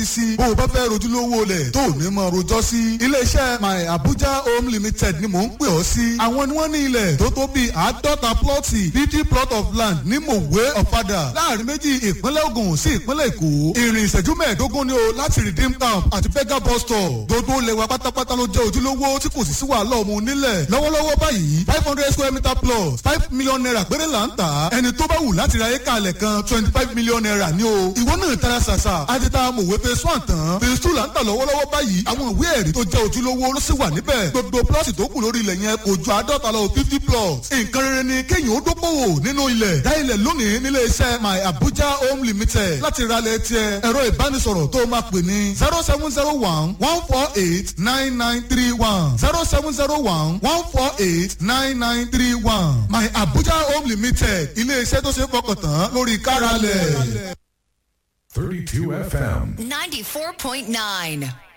tẹ́tí sí bó o bá fẹ́ rojúlówó lẹ̀ tó ní mọ̀ rojọ́ sí iléeṣẹ́ my abuja home limited ni mò ń pè ọ́ sí àwọn ni wọ́n ní ilẹ̀ tó tó bíi àádọ́ta plọ́ọ̀tì fifty plot of land ní mòwe ọ̀fadà láàrin méjì ìpínlẹ̀ ogun sí ìpínlẹ̀ èkó ìrìn ìṣẹ́jú mẹ́ẹ̀ẹ́dógún ni o láti redeem camp àti fega bus stop gbogbo lẹ́wà pátápátá ló jẹ́ ojúlówó tí kò sì sí wàhálà ọmọ onílẹ̀ lọ́wọ́lọ́wọ́ báyìí five hundred square meter plus five million naira péré là ń tà ẹni tó bá wù láti ra éka alẹ̀ kan twenty five million naira ni o ìwọ náà tara ṣàṣà àti ta mòwe phase one tán phase two là ń tà lọ́wọ́lọ́wọ́ báyìí àwọn ìwé ẹ̀rí tó jẹ́ ojúlówó ló sì wà níbẹ̀ gbogbo plọ́ọ̀tì tó kù lórí ilẹ̀ yẹn kò ju àádọ́ta lọ fifty plots nǹkan rere ni kéèyàn ó dókòwò nínú ilẹ̀ dá ilẹ̀ lónìí nílé iṣẹ́ my abuja home limited láti ra ilẹ̀ tiẹ̀ ẹ̀rọ ìbánisọ̀rọ̀ tó máa pè ní zero seven zero one one four eight nine nine three one zero seven zero one one four eight nine nine three one my abuja home limited ilé iṣẹ́ tó ṣe é fọkàn tán lórí káralẹ̀. 32 FM. 94.9.